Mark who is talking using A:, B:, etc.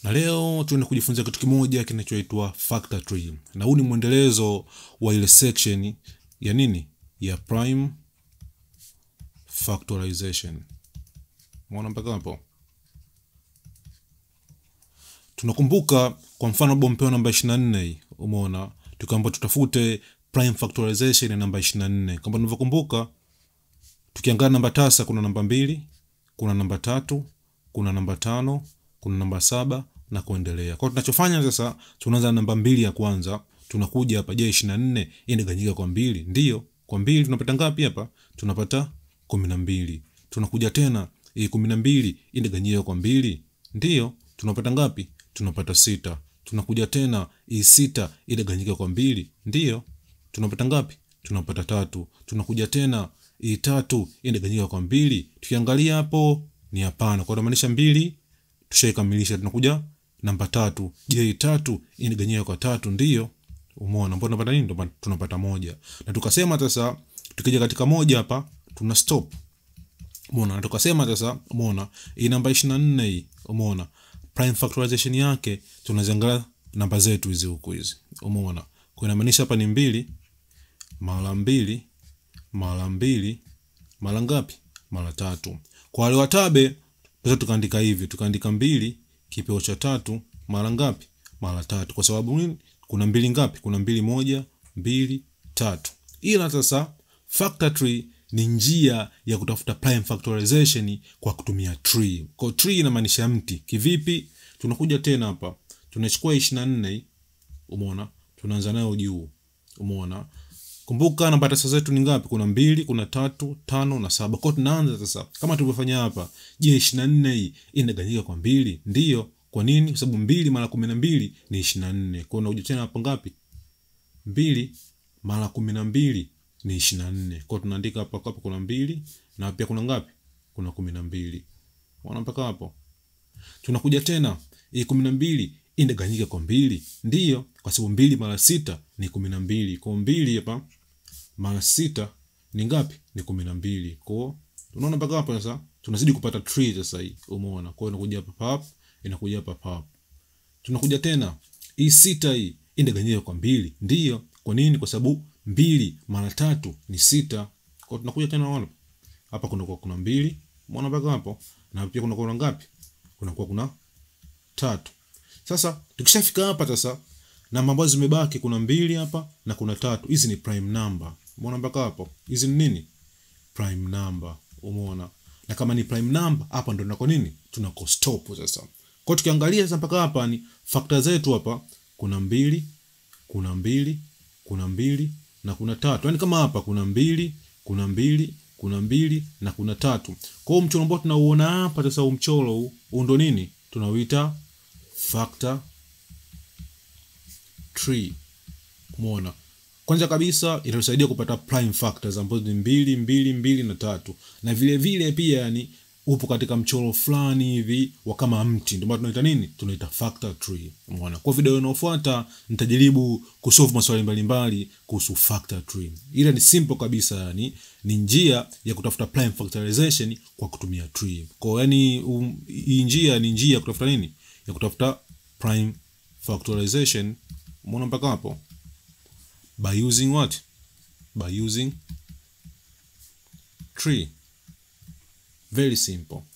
A: na leo tuende kujifunza kitu kimoja kinachoitwa factor tree na huu ni mwendelezo wa ile section ya nini ya prime factorization umeona mpaka hapo tunakumbuka kwa mfano bompewa namba 24 hii umeona tukaamba tutafute prime factorization ya namba 24 kama tunavyokumbuka tukiangalia namba tasa kuna namba mbili kuna namba tatu kuna namba tano kuna namba saba na kuendelea kwao tunachofanya sasa tunaanza na namba mbili ya kwanza tunakuja hapa je ishiri na nne inaganyika kwa mbili ndiyo kwa mbili tunapata ngapi hapa tunapata kumi na mbili tunakuja tena hii kumi na mbili inaganyika kwa mbili ndiyo tunapata ngapi tunapata sita tunakuja tena hii sita inaganyika kwa mbili ndiyo tunapata ngapi tunapata tatu tunakuja tena hii tatu inaganyika kwa mbili tukiangalia hapo ni hapana kwa inamaanisha mbili tushaikamilisha tunakuja namba tatu je hii tatu inaganyika kwa tatu ndiyo umeona mbona tunapata nini Ndo tunapata moja na tukasema sasa tukija katika moja hapa tuna stop umeona na tukasema sasa umeona hii namba 24 hii umeona prime factorization yake tunaziangalia namba zetu hizi huku hizi umeona kwa inamaanisha hapa ni mbili mara mbili mara mbili mara ngapi mara tatu kwa wale watabe sasa tukaandika hivi tukaandika mbili kipeo cha tatu mara ngapi mara tatu kwa sababu nini kuna mbili ngapi kuna mbili moja mbili tatu ila sasa factor tree ni njia ya kutafuta prime factorization kwa kutumia tree kwa tree inamaanisha mti kivipi tunakuja tena hapa tunachukua ishiri na nne umeona tunaanza nayo juu umeona kumbuka namba tasa zetu ni ngapi kuna mbili kuna tatu tano na saba kwao tunaanza sasa kama tulivyofanya hapa je ishiri na nne hii inaganyika kwa mbili ndiyo kwa nini kwa sababu mbili mara kumi na mbili ni ishiri na nne kwao unakuja tena hapo ngapi mbili mara kumi na mbili ni ishiri na nne kwao tunaandika hapa hapo kuna mbili na pia kuna ngapi kuna kumi na mbili ona mpaka hapo tunakuja tena hii kumi na mbili inaganyika kwa mbili ndiyo kwa sababu mbili mara sita ni kumi na mbili kwa mbili hapa mara sita ni ngapi ni kumi na mbili kwao unaona mpaka hapa sasa tunazidi kupata tree sasa hii umeona kwao inakuja hapa pap inakuja hapa pap tunakuja tena hii sita hii inaganyika kwa mbili ndiyo kwa nini kwa sababu mbili mara tatu ni sita kwao tunakuja tena ona hapa kunakuwa kuna mbili umeona mpaka hapo na pia kunakuwa kuna ngapi kunakuwa kuna tatu sasa tukishafika hapa sasa namba ambazo zimebaki kuna mbili hapa na kuna tatu hizi ni prime number umeona mpaka hapo hizi ni nini prime number umeona na kama ni prime number hapa ndo nako nini tunako stop sasa kwa tukiangalia sasa mpaka hapa ni factor zetu hapa kuna mbili kuna mbili kuna mbili na kuna tatu yaani kama hapa kuna mbili kuna mbili kuna mbili na kuna tatu kwa hiyo mchoro ambao tunauona hapa sasa huu mchoro huu huu ndo nini tunauita factor tree umeona kwanza kabisa inatusaidia kupata prime factors ambazo ni mbili mbili mbili na tatu na vile vile pia yani upo katika mchoro fulani hivi wa kama mti ndio maana tunaita nini tunaita factor tree umeona kwa video inayofuata nitajaribu kusolve maswali mbalimbali kuhusu factor tree ila ni simple kabisa yani ni njia ya kutafuta prime factorization kwa kutumia tree kwa yani um, hii njia ni njia ya kutafuta nini ya kutafuta prime factorization umeona mpaka hapo by using what by using tree very simple